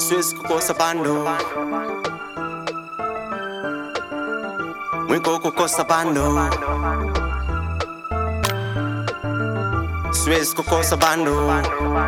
siwezi kukosa bando, mwiko kukosa bando, siwezi kukosa bando,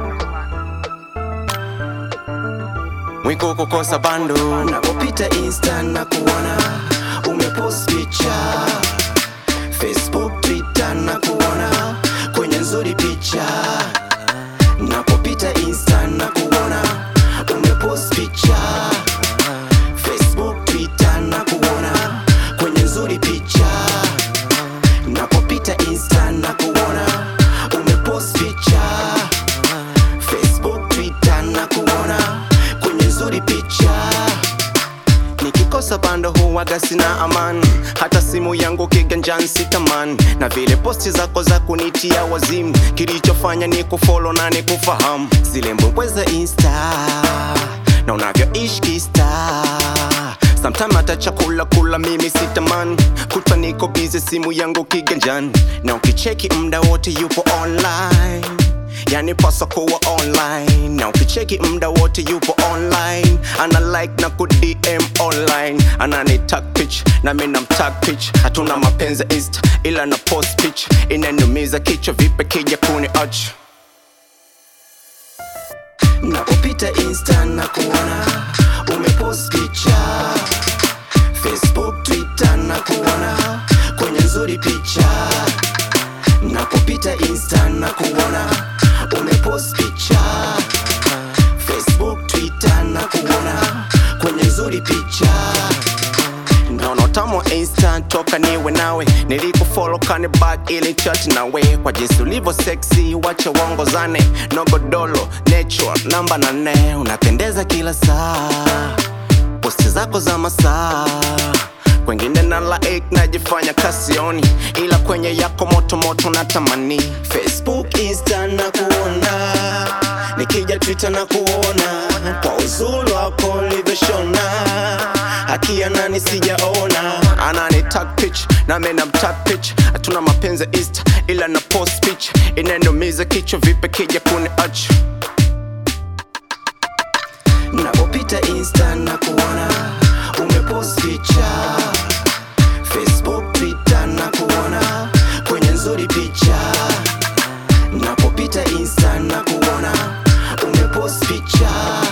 mwiko kukosa bando. Napopita insta na kuona umepost picha Facebook, Twitter na kuona kwenye nzuri picha. Napopita insta na kuona umepost picha Facebook, Twitter na kuona kwenye nzuri picha. Napopita insta na kuona umepost picha Facebook, Twitter na kuona kwenye nzuri picha. Nikikosa bando huwaga sina amani, hata simu yangu kiganjani sitamani, na vile posti zako za kunitia wazimu, kilichofanya ni kufollow na ni kufahamu zile mbwembwe za insta na unavyoishi kista Sometime hata chakula kula mimi sitamani, kutwa niko busy simu yangu kiganjani, na ukicheki mda wote yupo online yani pasa kuwa online na ukicheki mda wote yupo online ana like na ku DM online anani tag pitch na mimi namtag pitch hatuna mapenzi insta ila na post pitch inanumiza kichwa vipe kija kuni ach Napopita insta na kuona umepost picha Facebook, Twitter na kuona kwenye nzuri picha. Napopita insta na kuona umepost picha Facebook, Twitter na kuona kwenye nzuri picha. Naona utamu wa insta toka niwe nawe nilikufollow kani back ili chat nawe kwa jinsi ulivyo sexy wacha waongozane nogodolo natural namba nane unapendeza kila saa posti zako za masaa kwengine na like najifanya kasioni ila kwenye yako moto moto natamani Facebook, Insta na kuona, nikija Twitter na kuona, kwa uzuri wako ulivyoshona, hakia nani sijaona. anani tag pitch na mimi namtag pitch hatuna mapenzi insta ila na post pitch inanumiza kichwa vipe kija kuni ach Napopita Insta na kuona umepost picha Facebook, Twitter na kuona kwenye nzuri picha. Napopita Insta na kuona umepost picha